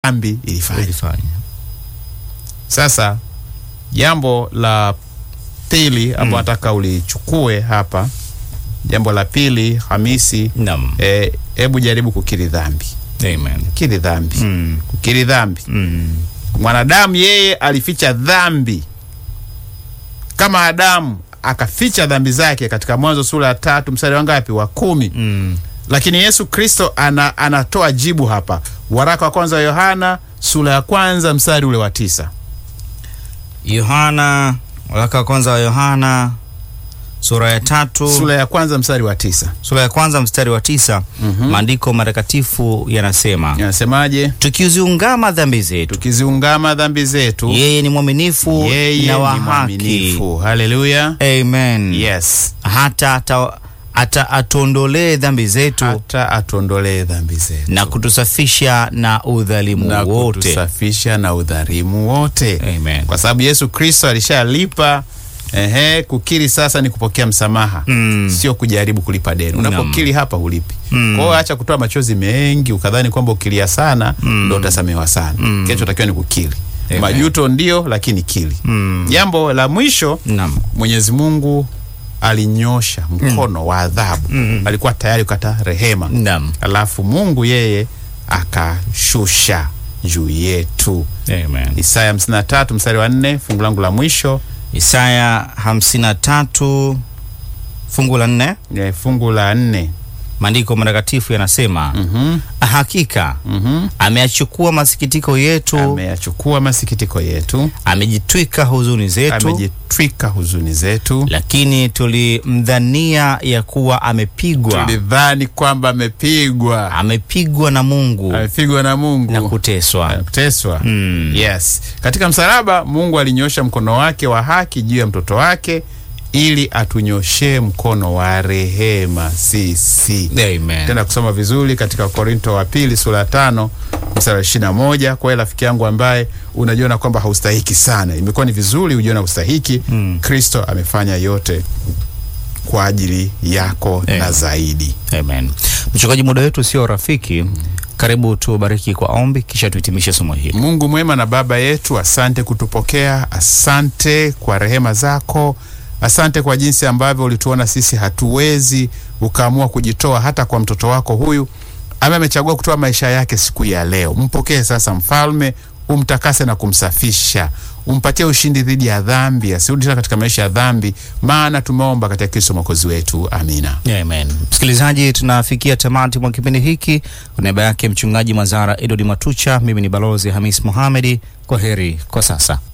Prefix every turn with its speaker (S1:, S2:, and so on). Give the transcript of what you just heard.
S1: dhambi ilifanya.
S2: Ulifanya.
S1: Sasa jambo la pili ambao nataka ulichukue hapa, jambo la pili Hamisi,
S2: Naam.
S1: eh, hebu jaribu kukiri dhambi,
S2: Amen.
S1: kiri dhambi,
S2: Mm.
S1: kukiri dhambi.
S2: Mm.
S1: Mwanadamu yeye alificha dhambi kama Adamu akaficha dhambi zake katika Mwanzo sura ya tatu mstari wa ngapi? Wa kumi.
S2: Mm.
S1: Lakini Yesu Kristo ana, anatoa jibu hapa, waraka wa kwanza wa Yohana sura ya kwanza mstari ule wa tisa.
S2: Yohana, waraka wa kwanza wa Yohana sura ya tatu
S1: Sura ya kwanza mstari wa tisa
S2: sura ya kwanza mstari wa tisa maandiko matakatifu yanasema
S1: yanasemaje?
S2: tukiziungama dhambi zetu
S1: Tukiziungama dhambi zetu,
S2: yeye ni mwaminifu
S1: yeye
S2: na wa
S1: ni
S2: haki
S1: mwaminifu. Haleluya,
S2: Amen.
S1: yes,
S2: hata ata, ata atuondolee dhambi zetu
S1: hata atuondolee dhambi zetu
S2: na kutusafisha na udhalimu
S1: na
S2: wote
S1: kutusafisha na udhalimu wote,
S2: Amen.
S1: kwa sababu Yesu Kristo alishalipa. Ehe, kukiri sasa ni kupokea msamaha
S2: Mm.
S1: sio kujaribu kulipa deni. Unapokiri hapa hulipi.
S2: Mm.
S1: Kwa hiyo acha kutoa machozi mengi ukadhani kwamba ukilia sana ndo utasamehewa sana.
S2: Mm.
S1: Kinachotakiwa ni kukiri.
S2: Amen.
S1: Majuto ndio, lakini kiri.
S2: Mm.
S1: Jambo la mwisho,
S2: Naam.
S1: Mwenyezi Mungu alinyosha mkono wa adhabu,
S2: Mm.
S1: alikuwa tayari kukata rehema,
S2: Naam.
S1: alafu Mungu yeye akashusha juu yetu.
S2: Amen.
S1: Isaya 53 mstari wa 4, fungu langu la mwisho
S2: Isaya 53 fungu la nne
S1: eh, fungu la nne.
S2: maandiko matakatifu yanasema
S1: Mhm,
S2: hakika
S1: mhm.
S2: ameyachukua masikitiko yetu
S1: ameyachukua masikitiko yetu,
S2: amejitwika huzuni zetu
S1: amejitwika huzuni zetu.
S2: lakini tulimdhania ya kuwa amepigwa
S1: Tulidhani kwamba amepigwa,
S2: amepigwa na Mungu
S1: amepigwa na Mungu
S2: na kuteswa
S1: kuteswa.
S2: Mm.
S1: Yes, katika msalaba Mungu alinyosha mkono wake wa haki juu ya mtoto wake ili atunyoshee mkono wa rehema sisi.
S2: Amen.
S1: Tenda kusoma vizuri katika Korinto wa pili sura ya tano mstari wa ishirini na moja. Kwa hiyo rafiki yangu ambaye unajiona kwamba haustahiki sana, imekuwa ni vizuri ujiona ustahiki.
S2: Mm.
S1: Kristo amefanya yote kwa ajili yako
S2: Amen.
S1: na zaidi.
S2: Amen. Mchungaji, muda wetu sio rafiki. Karibu tubariki kwa ombi, kisha tuhitimishe somo hili.
S1: Mungu mwema na Baba yetu, asante kutupokea, asante kwa rehema zako, asante kwa jinsi ambavyo ulituona sisi hatuwezi, ukaamua kujitoa hata kwa mtoto wako huyu ambaye amechagua kutoa maisha yake siku ya leo. Mpokee sasa Mfalme, umtakase na kumsafisha, umpatie ushindi dhidi ya dhambi, asirudi tena katika maisha ya dhambi, maana tumeomba katika Kristo mwokozi wetu, amina.
S2: Amen. Msikilizaji, tunafikia tamati mwa kipindi hiki. Kwa niaba yake mchungaji Mazara Edward Matucha, mimi ni balozi Hamis Mohamedi. Kwa heri kwa sasa.